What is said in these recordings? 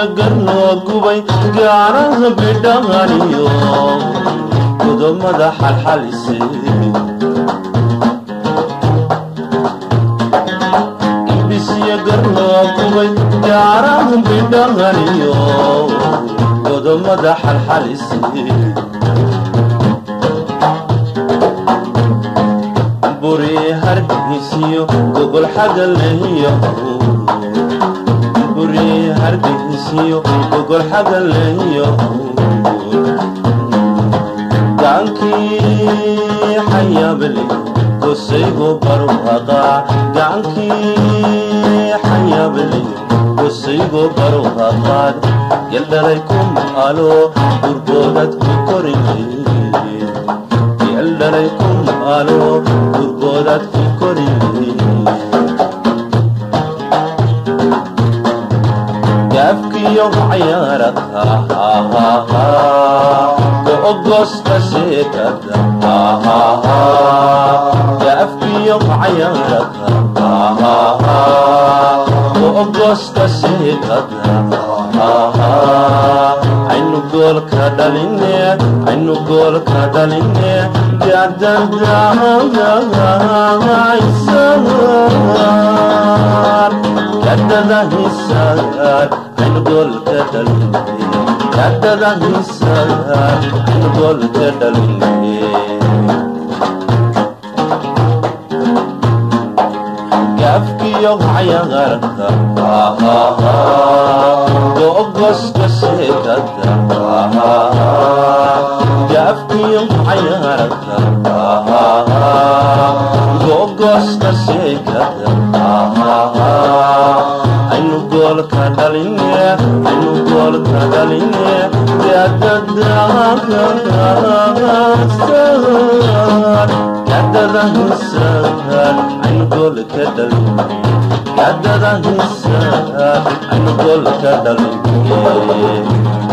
garnoo gubay gaaraha bidhaaniyo godomada xalxalise ibisya garnoo gubay gaaraha bidhaaniyo godomada xalxalise buri hargeysiyo gogol xagaleeyo buri hargeysiyo gogol xagaleeyo gacankii xayaabale gosaygo barwaqa gacankii xayaabale gosaygo barwaqaad yaldhalay ku maalo gurboodad ku korinay yaldhalay ku maalo gurboodad ku korinay gaafkiyo cayaarada googosta sheekada gaafkiyo cayaarada googosta sheekada aynu goolka dhaline aynu goolka dhaline gadadahaysaar gadadahisaar aynu goolka dhaline gadadahisaar aynu goolka dhaline gaafkiyo cayaarka googosta sheekada gaafkiyo cayaarka googosta sheekada aynu goolka dhaline aynu goolka dhaline gadadahisaar aynu goolka dhaline gadadahisaar aynu goolka dhaline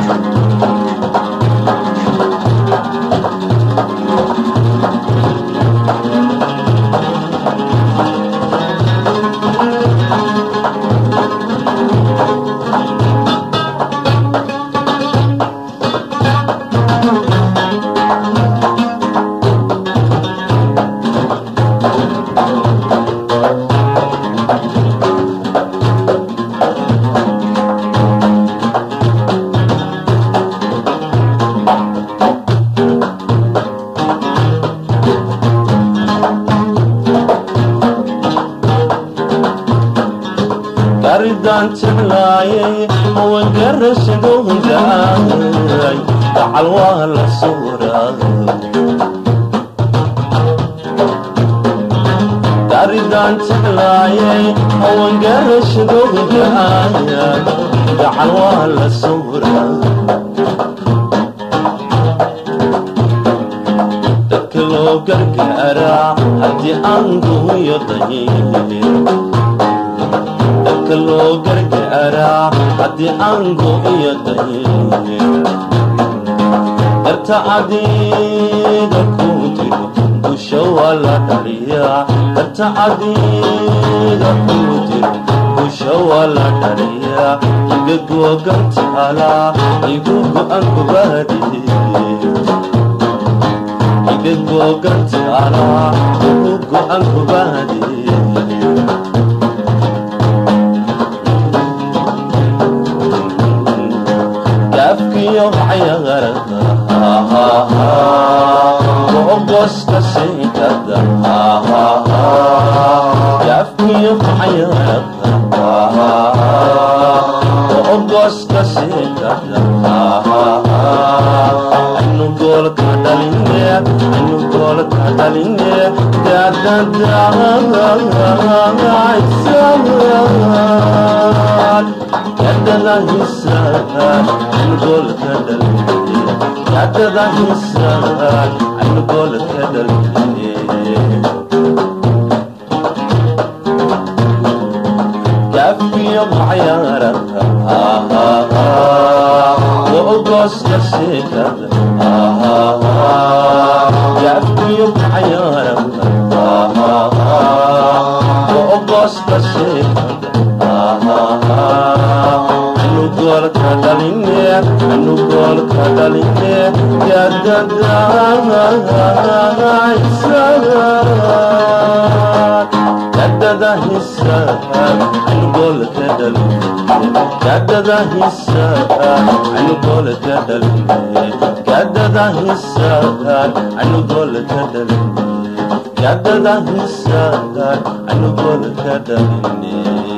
garidaan jeclaayay hawangarashadowdaay gacal waa la suuraa garidaan jeclaayay hawangarashadowdaay gacal waa la suuraa dadka loo gargaaraa haddii aan guuyo dayin dadka loo gargaaraa haddii aan go-iyo dayin darta adiga ku jiro busha waa la dhaliyaa darta adiga ku jiro busha waa la dhaliyaa iga googantaala igu go-an kubaadi iga googantaala igu go-an kubaadi gaafkiyo cayaarada googosta sheekada gaafkiyo cayaarada googosta sheekada aynu goolka dhaline aynu goolka dhaline gadadahisaar gadadahisaar aynu goolka dhaline gadadahisaar aynu goolka dhaline gaafkiyo cayaarada googosta sheekada gaafkiyo cayaarada googosta sheekada aynu goolka anu goolka dhaline gadada hisa anu goolka dhaline gadada hisa anu goolka dhaline gadada hisa anu goolka dhaline gadada hisa anu goolka dhaline